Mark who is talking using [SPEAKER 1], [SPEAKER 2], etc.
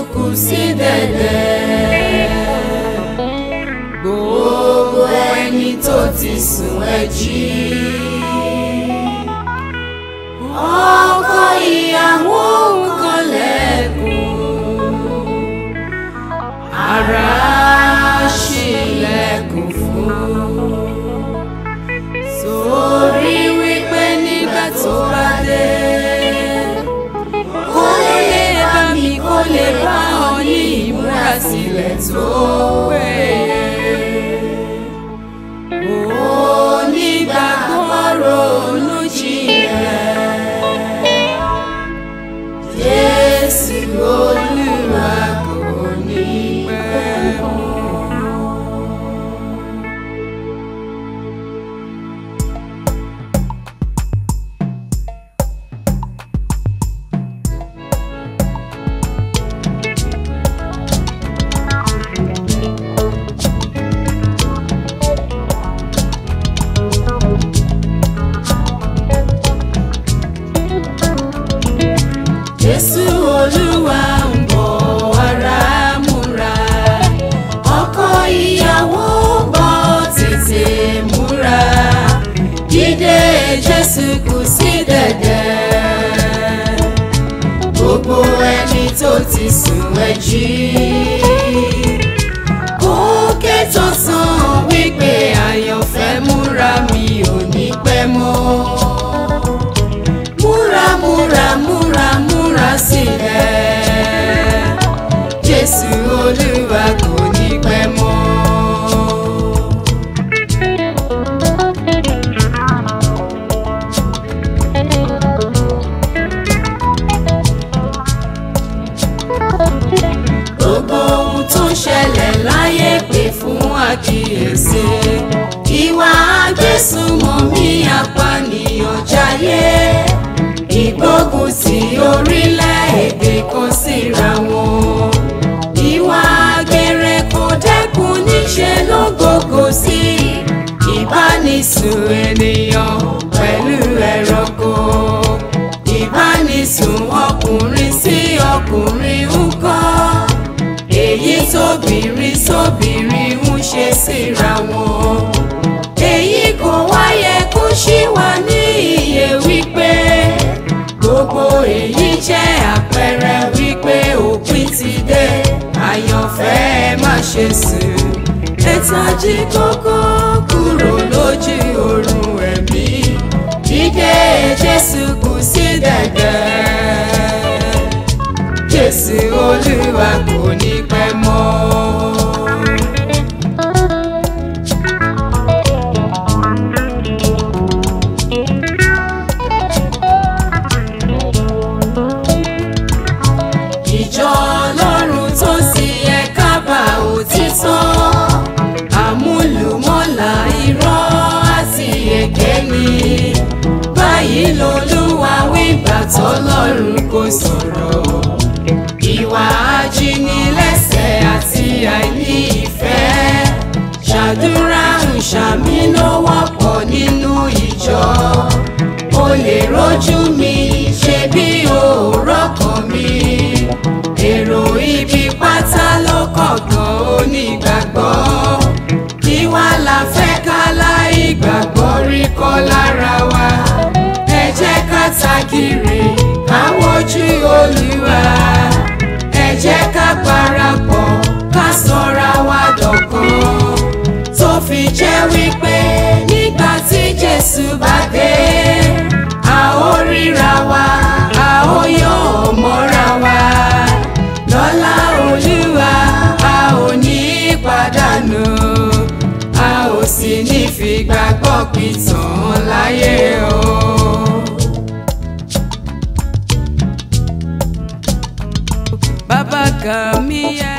[SPEAKER 1] kù sí dẹ̀dẹ̀. Gbogbo ẹni tó ti sùn ẹ jí. Ọkọ ìyàwó nǹkan lẹ́kùn. Ara ṣílẹ̀kùn fún. Sórí wípé nígbà tó bá dé. Kó lè bá mi kó lè bá ọ ní ìmúrasílẹ̀ tó péye. Onígbàgbọ́ ronú jinlẹ̀. Jésù Olúwa kò ní pẹ́ mọ́. Jésù Olúwa ń bọ̀ ara múra. Ọkọ ìyàwó bọ̀ tètè múra. Dídé Jésù kù sí dẹ̀dẹ̀. Gbogbo ẹni tó ti sùn ẹ jí. Òkè tó sàn wípé àyànfẹ́ múra mi ò ní pẹ́ mọ́ múra múra múra múra sílẹ̀ jésù olúwa kò ní pẹ́ mọ́. gbogbo ohun tó ń ṣẹlẹ̀ láyé pè fún àkíyèsí ìwà agbésùnmọ̀mí apànìyàn jayé ìgbógun ti orílẹ̀-èdè kan síra wọn ìwà àgbèrè kò dẹ́kun níṣẹ́ ló gbogbo sí ìbánisùn ènìyàn pẹ̀lú ẹranko ìbánisùn ọkùnrin sí ọkùnrin ń kọ́ èyí tóbìnrin sóbìnrin ń ṣe síra wọn èyí kò wáyé kó ṣì wà ní iye wípé gbogbo èyí jẹ́ àpẹẹrẹ wípé òpin ti dé àyànfẹ́ ẹ má ṣe sùn ẹ̀tají kókó kúrò lójú oorun ẹ̀mí dídé Jésù kù sí dẹ̀dẹ̀ Jésù Olúwa kò ní pẹ́ mọ́. ìjọ ọlọ́run tó sì yẹ kábà òtítọ́ àmúlùmọ́là irọ́ àti èké ni báyìí lolúwa wígbà tọ́lọ́run kò sọ̀rọ̀ ìwà ajínigbẹ́sẹ̀ àti àìní ìfẹ́ ṣàdúrà ń ṣàmì ló wọ́pọ̀ nínú ìjọ o lè rójú mi ṣe bí òórọ̀ kan mi èrò ibi pátá ló kọ̀ọ̀kan onígbàgbọ́ kí wá la fẹ́ ká láì gbàgbọ́ rí kọ́ lára wa ẹ jẹ́ ká takiri ká wojú olúwa ẹ jẹ́ ká parapọ̀ ká sọra wa dọ̀kan tó fi jẹ́ wípé nígbà tí jésù bá dé a ó ríra wa a ó yọ̀ mọ́ra wa lọ́lá olúwa a ò ní pàdánù a ò sì ní fìgbàgbọ́ pìtàn láyé o.
[SPEAKER 2] bàbá kan mi yẹ